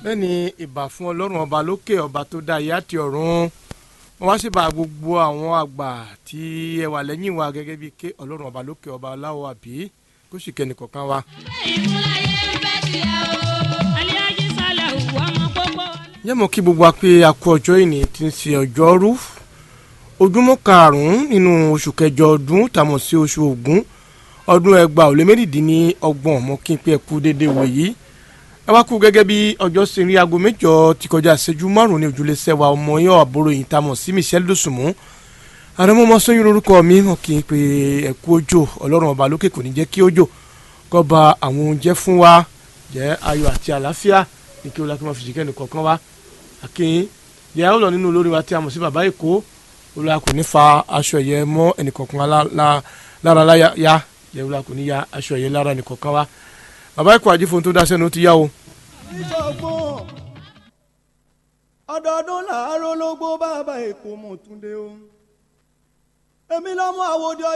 bẹ́ẹ̀ni ìbà fún ọlọ́run ọba lókè ọba tó dá ayé àti ọ̀run wọ́n wá sí bá gbogbo àwọn àgbà tí ẹ wà lẹ́yìn wa gẹ́gẹ́ bíi ké ọlọ́run ọba lókè ọba aláwọ̀ àbí kó sì kẹ́ni kọ̀ọ̀kan wa. yẹ́n mọ̀ kí gbogbo wa pé a kú ọjọ́ ìní tí ń ṣe ọjọ́rú ojúmọ́ karùn-ún nínú oṣù kẹjọ ọdún tàmọ̀ sí oṣù ògún ọdún ẹgbàá ò lé méjìdínlọ́gbọ̀n mọ́ kí n pé ẹ kú déédéé wò yìí ẹ wá kú gẹ́gẹ́ bí ọjọ́ ṣe rí aago mẹ́jọ ti kọjá ìṣẹ́jú márùn-ún ní ojúlé sẹ́wà ọmọ yẹn àbúrò yìí tá a mọ̀ sí Michelle Dosunmu àrẹ́mọ́ ọmọ sọ́yìn lórúkọ mi hàn kí n pé ẹ kú òjò ọlọ́run ọba lókè kò ní jẹ́ kí òjò kó ba àwọn oúnjẹ fún wa jẹ́ ayọ̀ àti àlàáfíà ní kí olùkọ́ fi ṣìkẹ́ nìkọ̀ọ̀kan wa àkínyìn ìyá ó lọ nínú olórí wa tí a mọ̀ sí bàbá èkó olùkọ́ kò ní fa aṣọ ẹ̀yẹ mọ́ ẹnìkọ̀ọ̀kan lára láyà yẹ olùkọ́ kò ní ya aṣọ ẹ̀yẹ lára ẹnìkọ̀ọ̀kan wa bàbá ikọ̀ àjífohun tó dáṣẹ́ ní ó ti yá o. ìṣọ̀gbọ́n ọdọọdún làárọ̀ ló gbó bàbá èkó mọ̀túndé o èmi lọ́mọ àwòdì ọjà.